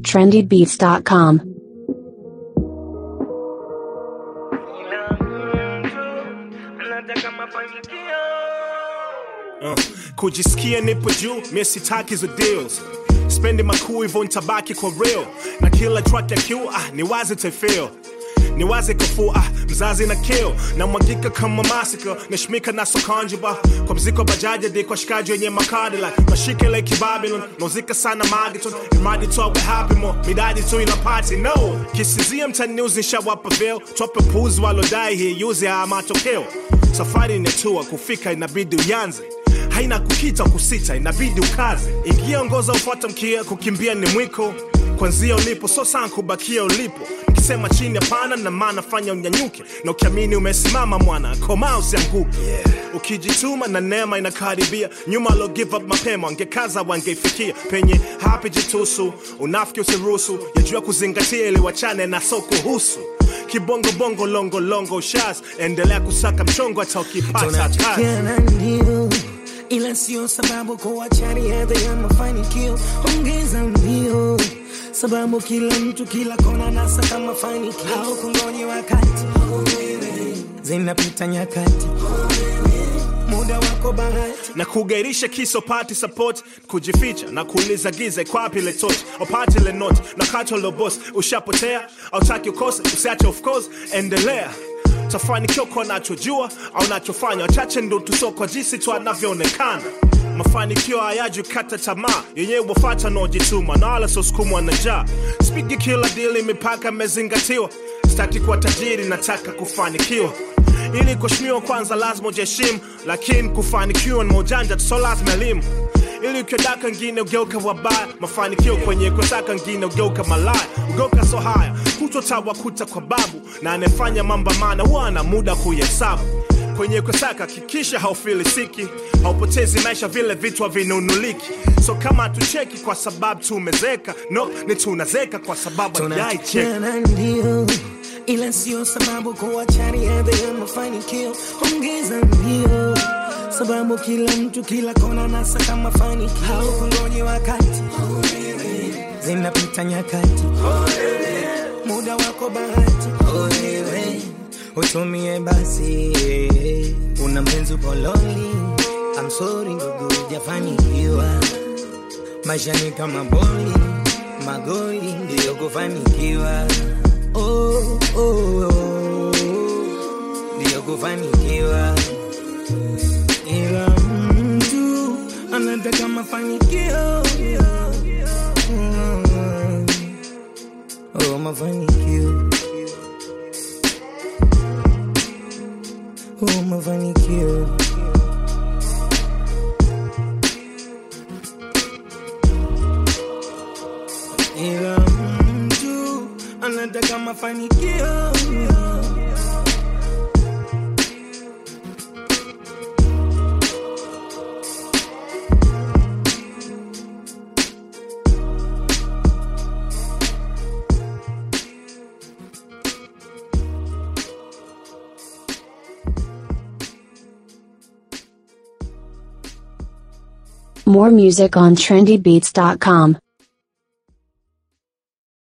trendybeats.com. Uh, kujisikia nipo juu mie sitaki hizo deals spendi makuu hivyo ntabaki kwa real na kila track ya q ah, ni wazi tefil ni wazi kafuu ah, mzazi na kill na mwagika kama masika nashmika na sokanjiba kwa mziko bajaji di kwa shikaji wenye makadi like mashike like babylon nauzika sana magiton imradi tu awe happy mo midadi tu ina party no kisizia mtani news nishawapa veil twape puzi walodai hii yuzi haya matokeo safari inatua kufika inabidi uyanze haina kukita kusita inabidi ukaze ingia ongoza ufuata mkia kukimbia ni mwiko kwanzia ulipo so sana kubakia ulipo nikisema chini hapana na maana fanya unyanyuke na ukiamini umesimama mwana koma usianguke yeah. ukijituma na neema inakaribia nyuma alo give up mapema wangekaza wangeifikia penye hapi jitusu unafiki usiruhusu yajua kuzingatia ili wachane na so kuhusu kibongobongo longo longo shas endelea kusaka mchongo hata ukipata kazi tunachokiana ndio ila sio sababu kuacha riadha ya mafanikio ongeza mbio sababu kila mtu kila kona nasaka mafanikio au kungonye wakati zinapita nyakati muda wako bahati na kugairisha kiso pati support kujificha na kuuliza giza ikwapi ile torch opati ile note na kato lo boss ushapotea autaki ukose usiache of course endelea tafanikiwa kwa nachojua au nachofanya wachache ndo tusoko jinsi tu anavyoonekana mafanikio hayaji kata tamaa yenyewe wafata naojituma na wala sosukumwa na njaa spigi kila dili mipaka imezingatiwa sitaki kuwa tajiri nataka kufanikiwa ili kuheshimiwa kwanza lazima ujiheshimu lakini kufanikiwa ni ujanja tu so lazima elimu ili ukiodaka ngine ugeuka wabaya mafanikio kwenye kutaka ngine ugeuka malaya ugeuka so haya kutotawakuta kwa babu na anayefanya mambo maana huwa ana muda kuhesabu kwenye kusaka hakikisha haufilisiki haupotezi maisha vile vitu havinunuliki so kama hatucheki kwa sababu tumezeka no ni tunazeka kwa sababu hatujaicheka tunachokiana ndio ila sio sababu kuacha riadha ya mafanikio ongeza mbio sababu kila mtu kila kona nasaka mafanikio au kungonye wakati zinapita nyakati muda wako bahati utumie basi una mpenzi pololi I'm sorry ndugu hujafanikiwa maisha ni kama boli magoli ndiyo kufanikiwa oh, oh, oh, ndiyo kufanikiwa ila mtu anataka mafanikio Mm. oh, mafanikio oh, mafanikio ila mtu anataka mafanikio More music on trendybeats.com.